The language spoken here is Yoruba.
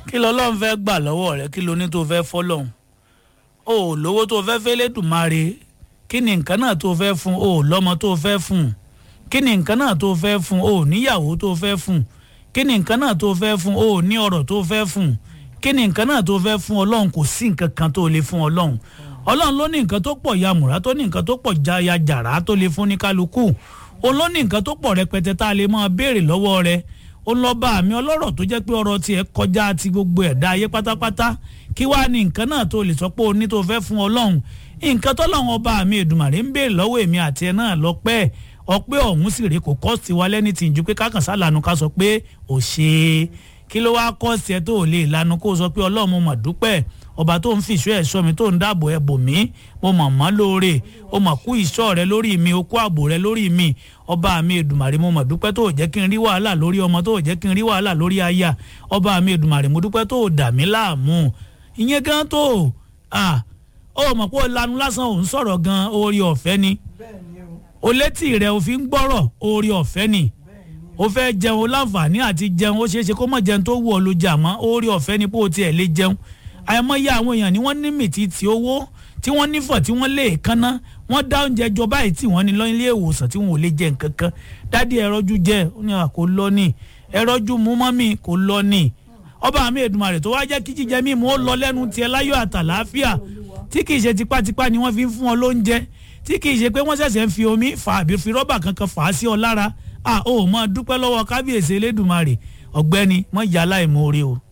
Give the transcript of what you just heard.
kí lọ́lọ́run fẹ́ gbà lọ́wọ́ rẹ kí lo ní tó fẹ́ fọ́lọ́hún o ò lówó tó fẹ́ fẹ́ lẹ́dùnmáre kí ni nǹkan náà tó fẹ́ fún o ò lọ́mọ tó fẹ́ fún kí ni nǹkan náà tó fẹ́ fún o ò níyàwó tó fẹ́ fún kí ni nǹkan náà tó fẹ́ fún o ò ní ọ̀rọ̀ tó fẹ́ fún kí ni nǹkan náà tó fẹ́ fún ọlọ́run kò sí nǹkan kan tó lè fún ọlọ́run ọlọ́run ló ní nǹkan tó pọ̀ yamùrá tó ní nǹkan tó pọ̀ jaya jàrá tó lè fún ní kálukú òun ló ní nǹkan tó pọ̀ rẹpẹtẹ tá a lè máa béèrè lọ́wọ́ rẹ̀ ó lọ bá àmì ọlọ́rọ̀ tó jẹ́ pé ọ̀rọ̀ tiẹ̀ kọjá ti gbogbo ẹ̀dá ayé pátápátá kí wàá ní nǹkan náà tó lè sọ pé o ní tó fẹ́ fún ọlọ́run nǹkan tọ́lọ́run ọba àmì èdùmàrè ń béèrè lọ́wọ́ èmi àti ẹ̀ náà lọ́pẹ́ ọpẹ́ ọ̀hún sì rèé kò kọ́ sí wa lẹ́ni tí ń ju pé kákan sálànù ká sọ pé ò ṣe é kí ló wáá kọ́ sí ẹ tó ò lè lanu kó o sọ pé ọlọ́run mo mà dúpẹ́ ọba tó ń fìṣọ́ ẹ̀ sọ mi tó ń dáàbò ẹ̀ bò mí mo mọ̀ mọ́ lóore o mọ̀ kú ìṣọ́ rẹ lórí mi o kú ààbò rẹ lórí mi ọba mi èdùmàrè mo mọ̀ dúpẹ́ tó ò jẹ́ kí n rí wàhálà lórí ọmọ tó ò jẹ́ kí n rí wàhálà lórí aya ọba mi èdùmàrè mo dúpẹ́ tó ò dà mí láàmú ìyẹn gan tó o mọ̀ pé o lanu lásán ò ń sọ̀rọ̀ gan orí ọ̀fẹ́ ni o létí rẹ o fi ń gbọ́rọ̀ orí ọ̀fẹ́ ni o fẹ́ jẹun o láǹfààní àti jẹun ó ṣeé ṣe kó mọ̀ jẹun tó wù ọ́ ló jà mọ́ orí ọ̀fẹ́ ni pé o tiẹ̀ lè jẹun àìmọye àwọn èèyàn ni wọ́n ní mìtìtì owó tí wọ́n nífọ̀ tí wọ́n lè kánná wọ́n dá oúnjẹ jọ báyìí tí wọ́n ní lọ ilé ìwòsàn tí wọ́n ò lè jẹ nǹkan kan dádì ẹ̀rọ́jú jẹ ó ní kò lọ ní ẹ̀rọ́jú mú mọ́mì kò lọ ní ọba mi Èdùmàrè tó wá jẹ́ kí jíjẹ mímu ó lọ lẹ́nu tiẹ̀ láyọ̀ àtàlàáfíà tí kì í ṣe tipátipá ni wọ́n fi ń fún ọ lóúnjẹ tí kì í ṣe pé wọ́n ṣẹ̀ṣẹ̀ ń fi omi fà àbí fi rọ́bà kankan fà á sí ọ lára à ó mọ dúpẹ́ lọ́wọ́ kábíyèsí Elédùmarè ọ̀gbẹ́ni mọ̀ yálà ìmoore o.